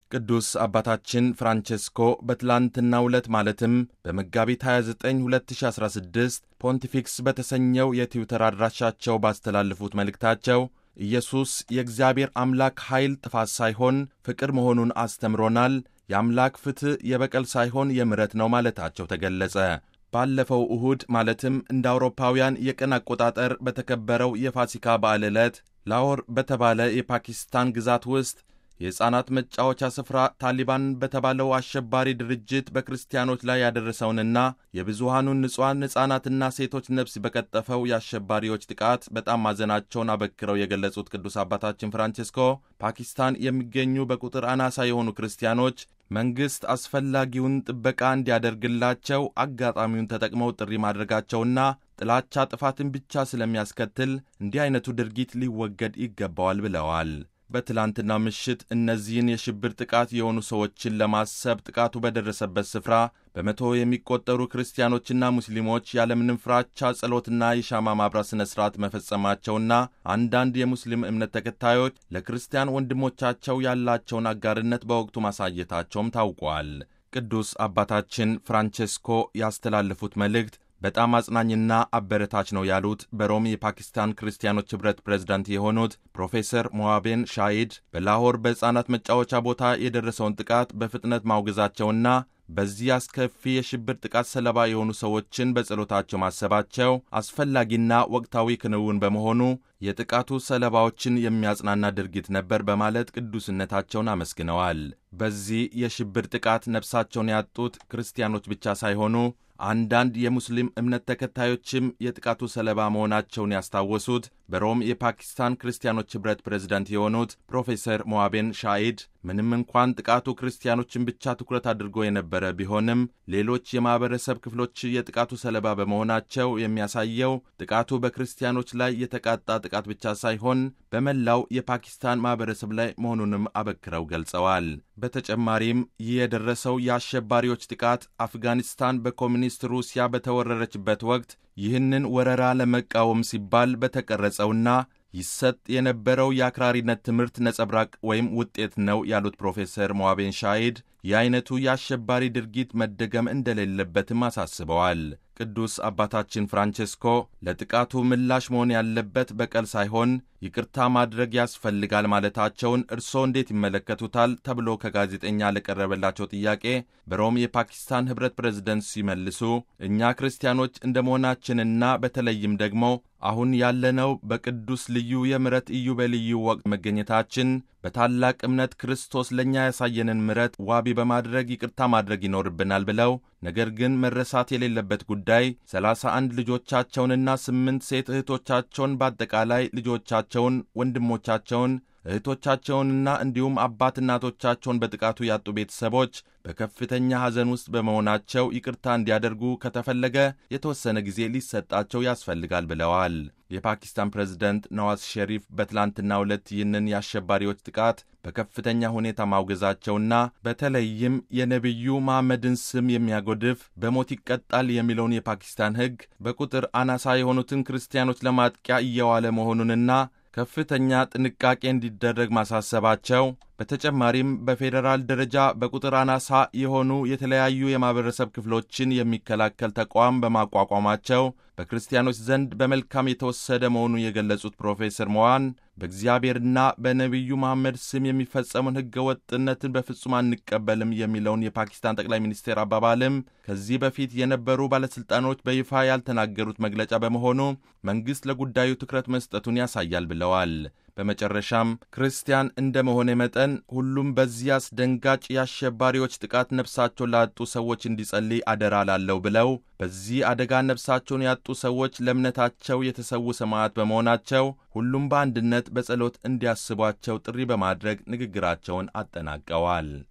ቅዱስ አባታችን ፍራንቼስኮ በትላንትናው ዕለት ማለትም በመጋቢት 29 2016 ፖንቲፊክስ በተሰኘው የትዊተር አድራሻቸው ባስተላለፉት መልእክታቸው ኢየሱስ የእግዚአብሔር አምላክ ኃይል ጥፋት ሳይሆን ፍቅር መሆኑን አስተምሮናል። የአምላክ ፍትሕ የበቀል ሳይሆን የምሕረት ነው ማለታቸው ተገለጸ። ባለፈው እሁድ ማለትም እንደ አውሮፓውያን የቀን አቆጣጠር በተከበረው የፋሲካ በዓል ዕለት ላሆር በተባለ የፓኪስታን ግዛት ውስጥ የሕፃናት መጫወቻ ስፍራ ታሊባን በተባለው አሸባሪ ድርጅት በክርስቲያኖች ላይ ያደረሰውንና የብዙሃኑን ንጹሐን ሕፃናትና ሴቶች ነፍስ በቀጠፈው የአሸባሪዎች ጥቃት በጣም ማዘናቸውን አበክረው የገለጹት ቅዱስ አባታችን ፍራንቼስኮ ፓኪስታን የሚገኙ በቁጥር አናሳ የሆኑ ክርስቲያኖች መንግሥት አስፈላጊውን ጥበቃ እንዲያደርግላቸው አጋጣሚውን ተጠቅመው ጥሪ ማድረጋቸውና ጥላቻ ጥፋትን ብቻ ስለሚያስከትል እንዲህ አይነቱ ድርጊት ሊወገድ ይገባዋል ብለዋል። በትላንትና ምሽት እነዚህን የሽብር ጥቃት የሆኑ ሰዎችን ለማሰብ ጥቃቱ በደረሰበት ስፍራ በመቶ የሚቆጠሩ ክርስቲያኖችና ሙስሊሞች ያለምንም ፍራቻ ጸሎትና የሻማ ማብራት ሥነ ሥርዓት መፈጸማቸውና አንዳንድ የሙስሊም እምነት ተከታዮች ለክርስቲያን ወንድሞቻቸው ያላቸውን አጋርነት በወቅቱ ማሳየታቸውም ታውቋል። ቅዱስ አባታችን ፍራንቼስኮ ያስተላለፉት መልእክት በጣም አጽናኝና አበረታች ነው ያሉት በሮም የፓኪስታን ክርስቲያኖች ኅብረት ፕሬዝዳንት የሆኑት ፕሮፌሰር ሞዋቤን ሻሂድ በላሆር በሕፃናት መጫወቻ ቦታ የደረሰውን ጥቃት በፍጥነት ማውገዛቸውና በዚህ አስከፊ የሽብር ጥቃት ሰለባ የሆኑ ሰዎችን በጸሎታቸው ማሰባቸው አስፈላጊና ወቅታዊ ክንውን በመሆኑ የጥቃቱ ሰለባዎችን የሚያጽናና ድርጊት ነበር በማለት ቅዱስነታቸውን አመስግነዋል። በዚህ የሽብር ጥቃት ነፍሳቸውን ያጡት ክርስቲያኖች ብቻ ሳይሆኑ አንዳንድ የሙስሊም እምነት ተከታዮችም የጥቃቱ ሰለባ መሆናቸውን ያስታወሱት በሮም የፓኪስታን ክርስቲያኖች ኅብረት ፕሬዝዳንት የሆኑት ፕሮፌሰር ሞዋቤን ሻኢድ ምንም እንኳን ጥቃቱ ክርስቲያኖችን ብቻ ትኩረት አድርጎ የነበረ ቢሆንም ሌሎች የማኅበረሰብ ክፍሎች የጥቃቱ ሰለባ በመሆናቸው የሚያሳየው ጥቃቱ በክርስቲያኖች ላይ የተቃጣ ጥቃት ብቻ ሳይሆን በመላው የፓኪስታን ማኅበረሰብ ላይ መሆኑንም አበክረው ገልጸዋል። በተጨማሪም ይህ የደረሰው የአሸባሪዎች ጥቃት አፍጋኒስታን በኮሚኒስት ሩሲያ በተወረረችበት ወቅት ይህንን ወረራ ለመቃወም ሲባል በተቀረጸውና ይሰጥ የነበረው የአክራሪነት ትምህርት ነጸብራቅ ወይም ውጤት ነው ያሉት ፕሮፌሰር ሞዋቤን ሻሂድ የአይነቱ የአሸባሪ ድርጊት መደገም እንደሌለበትም አሳስበዋል። ቅዱስ አባታችን ፍራንቼስኮ ለጥቃቱ ምላሽ መሆን ያለበት በቀል ሳይሆን ይቅርታ ማድረግ ያስፈልጋል ማለታቸውን እርስዎ እንዴት ይመለከቱታል? ተብሎ ከጋዜጠኛ ለቀረበላቸው ጥያቄ በሮም የፓኪስታን ኅብረት ፕሬዝደንት ሲመልሱ እኛ ክርስቲያኖች እንደ መሆናችንና በተለይም ደግሞ አሁን ያለነው በቅዱስ ልዩ የምሕረት ኢዮቤልዩ ወቅት መገኘታችን በታላቅ እምነት ክርስቶስ ለእኛ ያሳየንን ምሕረት ዋቢ በማድረግ ይቅርታ ማድረግ ይኖርብናል ብለው ነገር ግን መረሳት የሌለበት ጉዳይ ሰላሳ አንድ ልጆቻቸውንና ስምንት ሴት እህቶቻቸውን በአጠቃላይ ልጆቻቸውን፣ ወንድሞቻቸውን እህቶቻቸውንና እንዲሁም አባት እናቶቻቸውን በጥቃቱ ያጡ ቤተሰቦች በከፍተኛ ሐዘን ውስጥ በመሆናቸው ይቅርታ እንዲያደርጉ ከተፈለገ የተወሰነ ጊዜ ሊሰጣቸው ያስፈልጋል ብለዋል። የፓኪስታን ፕሬዝደንት ነዋዝ ሸሪፍ በትላንትናው ዕለት ይህንን የአሸባሪዎች ጥቃት በከፍተኛ ሁኔታ ማውገዛቸውና በተለይም የነቢዩ መሐመድን ስም የሚያጎድፍ በሞት ይቀጣል የሚለውን የፓኪስታን ሕግ በቁጥር አናሳ የሆኑትን ክርስቲያኖች ለማጥቂያ እየዋለ መሆኑንና ከፍተኛ ጥንቃቄ እንዲደረግ ማሳሰባቸው በተጨማሪም በፌዴራል ደረጃ በቁጥር አናሳ የሆኑ የተለያዩ የማኅበረሰብ ክፍሎችን የሚከላከል ተቋም በማቋቋማቸው በክርስቲያኖች ዘንድ በመልካም የተወሰደ መሆኑን የገለጹት ፕሮፌሰር ሞዋን በእግዚአብሔርና በነቢዩ መሐመድ ስም የሚፈጸሙን ሕገ ወጥነትን በፍጹም አንቀበልም የሚለውን የፓኪስታን ጠቅላይ ሚኒስቴር አባባልም ከዚህ በፊት የነበሩ ባለሥልጣኖች በይፋ ያልተናገሩት መግለጫ በመሆኑ መንግሥት ለጉዳዩ ትኩረት መስጠቱን ያሳያል ብለዋል። በመጨረሻም ክርስቲያን እንደ መሆኔ መጠን ሁሉም በዚህ አስደንጋጭ የአሸባሪዎች ጥቃት ነፍሳቸውን ላጡ ሰዎች እንዲጸልይ አደራ ላለው ብለው በዚህ አደጋ ነፍሳቸውን ያጡ ሰዎች ለእምነታቸው የተሰዉ ሰማዕት በመሆናቸው ሁሉም በአንድነት በጸሎት እንዲያስቧቸው ጥሪ በማድረግ ንግግራቸውን አጠናቀዋል።